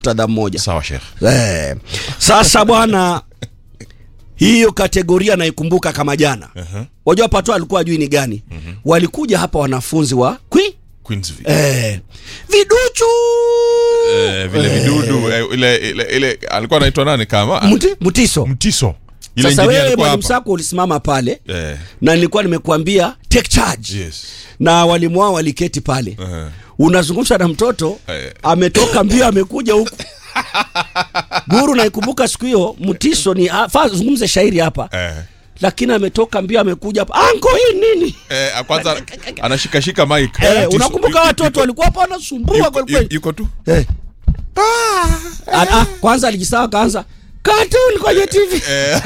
muktadha mmoja sawa shekh eh. Sasa bwana, hiyo kategoria naikumbuka kama jana. uh-huh. Wajua pato alikuwa ajui ni gani. Walikuja hapa wanafunzi wa kwi Queensville eh, viduchu eh, vile vidudu eh, ile, ile, ile alikuwa anaitwa nani kama Muti, mutiso. mtiso ile Sasa engineer wewe alikuwa mwalimu hapa Sako ulisimama pale eh, na nilikuwa nimekuambia take charge yes na walimu wao waliketi pale uh-huh. unazungumza na mtoto Eh. ametoka mbio amekuja huku guru naikumbuka siku hiyo mtiso ni ah, faa zungumze shairi hapa eh. lakini ametoka mbio amekuja hapa anko hii nini Eh, kwanza anashikashika mic eh, Mtiso, unakumbuka yu- watoto walikuwa hapa wanasumbua yuko- kweli kweli yuko tu eh. ah, ah, kwanza alijisawa kaanza cartoon kwenye TV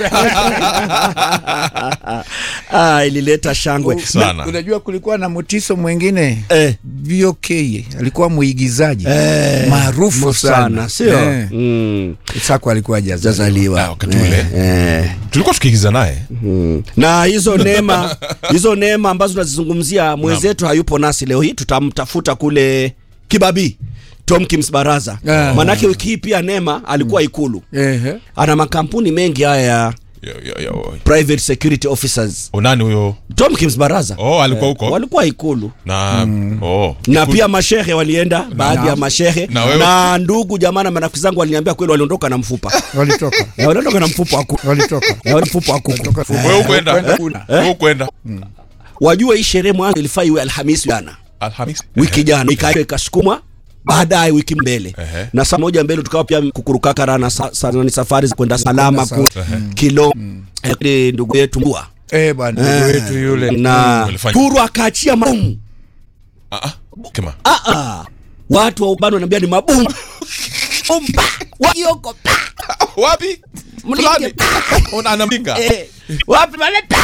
ah, ilileta shangwe sana Unajua kulikuwa na mutiso mwingine eh. VOK alikuwa mwigizaji Eh, maarufu sana, sana sio Eh, mm. Sako alikuwa hajazaliwa. Ah, jazaliwa wakati ule. eh. tulikuwa tukiigiza naye na hizo neema hizo neema ambazo tunazizungumzia mwenzetu hayupo nasi leo hii tutamtafuta kule kibabii Tomkins Baraza Ah. manake wiki hii pia Neema alikuwa ikulu Ehe. ana makampuni mengi haya ya Yo, yo, yo. private security officers unani huyo Tomkins Baraza oh alikuwa huko walikuwa ikulu na oh na Iku- pia mashehe walienda baadhi ya mashehe Na wewe- na ndugu jamaa na marafiki zangu waliniambia kweli waliondoka na mfupa Walitoka. Eh, waliondoka na mfupa wa kuku Walitoka. Eh, mfupa wa kuku Walitoka. wewe ukwenda Kwenda kuna. wewe ukwenda wajue hii sherehe mwanzo ilifaa iwe Alhamisi jana alhamisi wiki jana ikaenda ikasukumwa baadaye wiki mbele Ehe. na saa moja mbele tukawa pia kukurukakara na sa, sa, ni safari za kwenda salama Kwenda ku Ehe. kilo eh, ndugu yetu mbua Eh, bwana ndugu wetu yule. na Walifanya- turu akaachia mabomu ah ah kema ah, ah. watu wa ubani wanaambia ni mabomu umba wakioko pa wapi Mlinge. fulani una anamlinga Eh, wapi maleta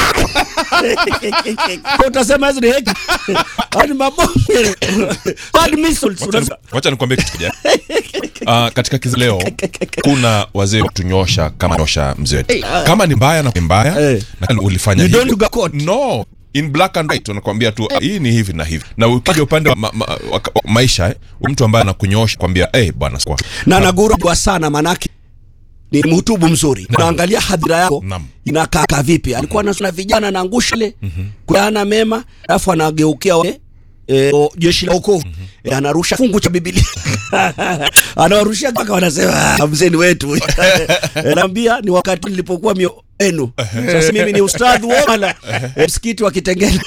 utasema hizo ni heki Hao ni mabomu Hao ni missiles Wacha ni- Unasema- wacha nikwambie kitu kimoja uh, katika kizi leo kuna wazee kutunyosha kama nyosha mzee wetu kama ni mbaya na ni mbaya Eh. na ulifanya You hivi. don't sugarcoat. no in black and white unakwambia tu hii ni hivi na hivi na ukija upande wa ma, ma, wa, wa, maisha eh, mtu ambaye anakunyosha kwambia eh bwana sikwa na nagurwa sana manake ni mhutubu mzuri naangalia hadhira yako Naam. inakaa kaa vipi alikuwa na vijana na angusha ile kuana mema alafu anageukia wale E, o, jeshi la wokovu e, anarusha fungu cha Biblia anawarushia mpaka wanasema "Ah, mzee ni wetu e, naambia ni wakati nilipokuwa mio enu sasa mimi ni ustadhi wala e, msikiti wa Kitengela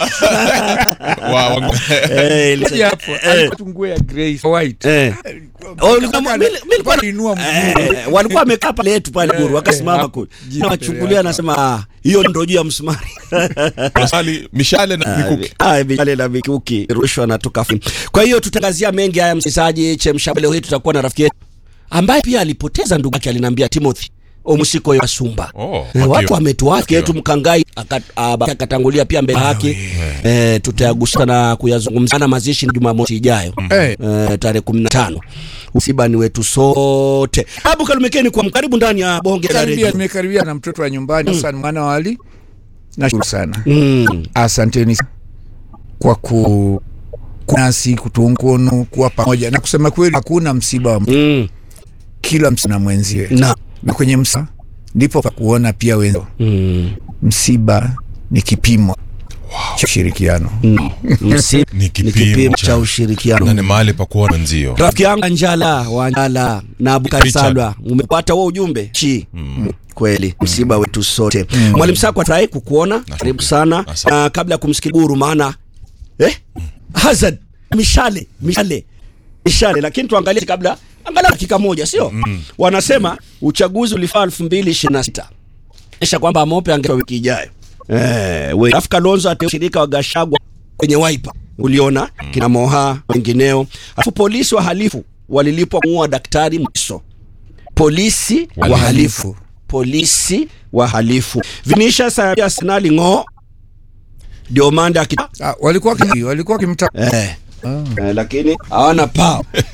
wa, wa, Eh, ili- Moja hapo, eh, alikuwa tu nguo ya grey white. eh. Oh, ulikuwa- mimi- mimi nilikuwa na- Aliinua mguu. Eh, walikuwa wamekaa pale yetu pale guru wakasimama hapo, kule jina na mbele wachungulia yake. nasema "Ah, hiyo ndo juu ya msumari Maswali, mishale na mikuki Ah, mishale na mikuki rushwa na tukafu kwa hiyo tutangazia mengi haya msikilizaji chemsha leo hii tutakuwa na rafiki yetu ambaye pia alipoteza ndugu yake aliniambia Timothy Omusiko ya Sumba Oh, eh, Wakio. watu wametuaki Wakio. yetu mkangai aka- aba- akatangulia pia mbele yake eh, tutayagusa na kuyazungumza na mazishi ni Jumamosi ijayo Eh, Eh, tarehe kumi na tano usiba ni wetu sote abu kalumekeni kwa karibu ndani ya bonge la karibia redio nimekaribia na mtoto wa nyumbani Hassan mwana wa Ali. Nashukuru sana. mm. Asanteni kwa ku kunasi kutuunga mkono kuwa pamoja na kusema kweli, hakuna msiba wa mtu, mm. kila msiba na mwenziwe, na na kwenye msiba ndipo pa kuona pia wenzao. mm. Msiba ni kipimo cha ushirikiano. Msi- Ni ni kipimo kipimo cha- cha na ni ushirikiano mahali pa kuona wenzio rafiki yangu Anjala wa Anjala na Abukari Richard. Salwa umepata huo ujumbe chi mm. kweli msiba wetu sote mwalimu Sako atrai kukuona karibu sana Asante. na kabla ya kumsikia guru maana eh Hazard mishale mishale mishale lakini tuangalie kabla angalau dakika moja sio wanasema uchaguzi ulifaa 2026 isha kwamba Amope angewa wiki ijayo eh we Alafu Kalonzo ateushirika wa Gashagwa kwenye Wiper uliona kina Moha wengineo alafu polisi wahalifu walilipwa kumuua daktari Mwiso polisi wahalifu polisi wahalifu Vinicius ya Arsenal ng'o ndio manda akita Ah, walikuwa kimi- walikuwa kimta eh. Eh, lakini hawana pao